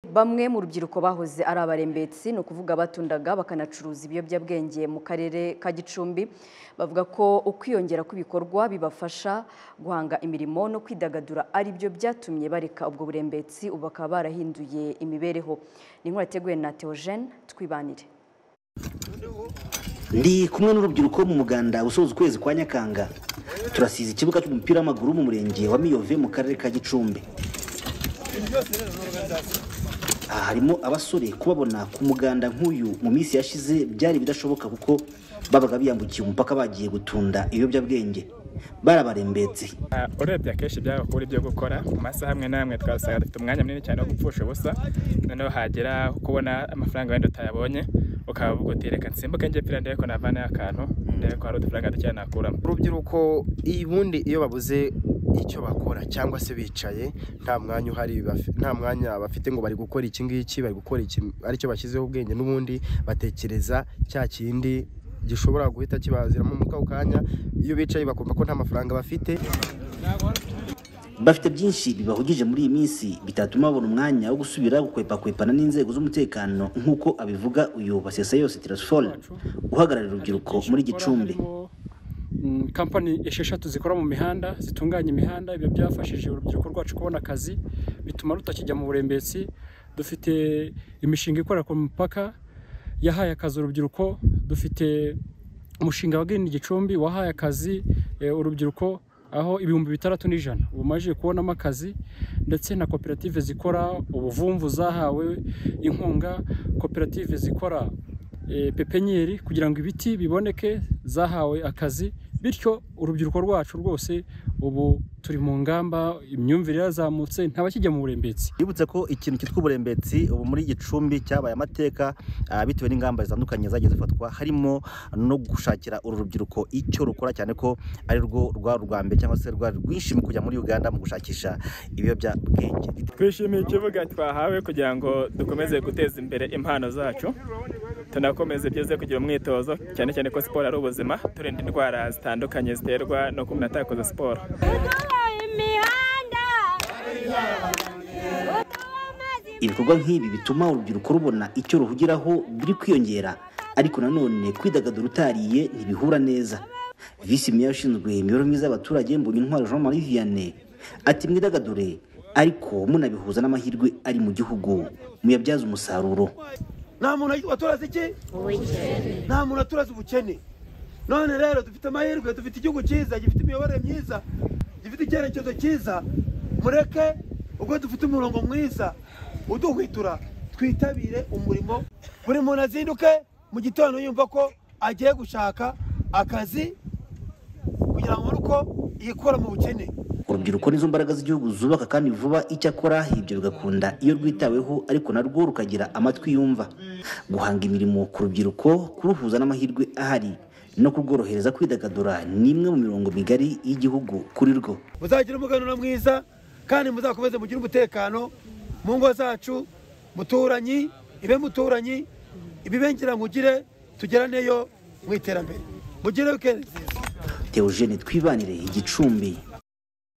Bamwe mu rubyiruko bahoze ari abarembetsi ni ukuvuga abatundaga bakanacuruza ibiyobyabwenge mu karere ka Gicumbi bavuga ko ukwiyongera kw'ibikorwa bibafasha guhanga imirimo no kwidagadura ari byo byatumye bareka ubwo burembetsi ubu bakaba barahinduye imibereho ni inkuru yateguwe na Theogene Twibanire ndi kumwe n'urubyiruko mu muganda usoza ukwezi kwa nyakanga turasize ikibuga cy'umupira w'amaguru mu murenge wa miyove mu karere ka gicumbi aha harimo abasore kubabona ku muganda nk'uyu mu minsi yashize byari bidashoboka kuko babaga biyambukiye umupaka bagiye gutunda ibiyobyabwenge barabarembetse urebye akenshi byabaga kubura ibyo gukora mu masaha amwe n'amwe twasaga dufite umwanya munini cyane wo gupfusha ubusa noneho hagera kubona amafaranga wenda utayabonye ukaba uvuga uti reka nsimbuke njye pira ndebe ko navanayo akantu ndebe ko hari udufaranga dukeya nakuramo urubyiruko ubundi iyo babuze icyo bakora cyangwa se bicaye nta mwanya uhari bafi- nta mwanya bafite ngo bari gukora iki ngiki bari gukora iki aricyo bashyizeho ubwenge n'ubundi batekereza cya kindi gishobora guhita kibaziramo mu kau kanya iyo bicaye bakumva ko nta mafaranga bafite bafite byinshi bibahugije muri iyi minsi bitatuma babona umwanya wo gusubira gukwepakwepana n'inzego z'umutekano nk'uko abivuga uyu basesa yose tirasifore uhagararira urubyiruko muri gicumbi harimo, mm, kampani esheshatu zikora mu mihanda zitunganya imihanda ibyo byafashije urubyiruko rwacu kubona akazi bituma rutakijya mu burembetsi dufite imishinga ikorera ku mupaka yahaye akazi urubyiruko dufite umushinga wa Green Gicumbi wahaye akazi eh, urubyiruko aho ibihumbi bitandatu n'ijana ubu maje kubonamo akazi ndetse na koperative zikora ubuvumvu zahawe inkunga koperative zikora eh, pepenyeri kugira ngo ibiti biboneke zahawe akazi bityo urubyiruko rwacu rwose ubu turi mu ngamba imyumvire yazamutse ntabakijya mu burembetsi bibutse ko ikintu cyitwa uburembetsi ubu muri gicumbi cyabaye amateka ah, bitewe n'ingamba zitandukanye zagiye zifatwa harimo no gushakira uru rubyiruko icyo rukora cyane ko ari rwo rwari urwa mbere cyangwa se rwari rwinshi mu kujya muri uganda mu gushakisha ibiyobyabwenge twishimiye ikibuga twahawe kugira ngo dukomeze guteza imbere impano zacu tunakomeze byize kugira umwitozo cyane cyane ko siporo ari ubuzima turinda indwara zitandukanye ziterwa no kuba atarakoze siporo Uduhaye imihanda uduha amazi ibikorwa nk'ibi bituma urubyiruko rubona icyo ruhugiraho biri kwiyongera ariko nanone kwidagadura utariye ntibihura neza visi meya ushinzwe imibereho myiza y'abaturage mbonye intwaro jean marie vianney ati mwidagadure ariko munabihuza n'amahirwe ari mu gihugu muyabyaze umusaruro nta muntu watoraze iki nta muntu watoraze ubukene none rero dufite amahirwe dufite igihugu cyiza gifite imiyoborere myiza gifite icyerekezo cyiza mureke ubwo dufite umurongo mwiza uduhwitura twitabire umurimo buri muntu azinduke mu gitondo yumva ko agiye gushaka akazi kugira ngo abone uko yikura mu bukene urubyiruko nizo mbaraga z'igihugu zubaka kandi vuba icyakora ibyo bigakunda iyo rwitaweho ariko narwo rukagira amatwi yumva guhanga imirimo ku rubyiruko kuruhuza n'amahirwe ahari no kurworohereza kwidagadura ni imwe mu mirongo migari y'igihugu kuri rwo muzagira umuganura mwiza kandi muzakomeze mugire umutekano mu ngo zacu muturanyi ibe muturanyi ibibengera mugire tugeraneyo mu iterambere mugire wikendi nziza teogene twibanire igicumbi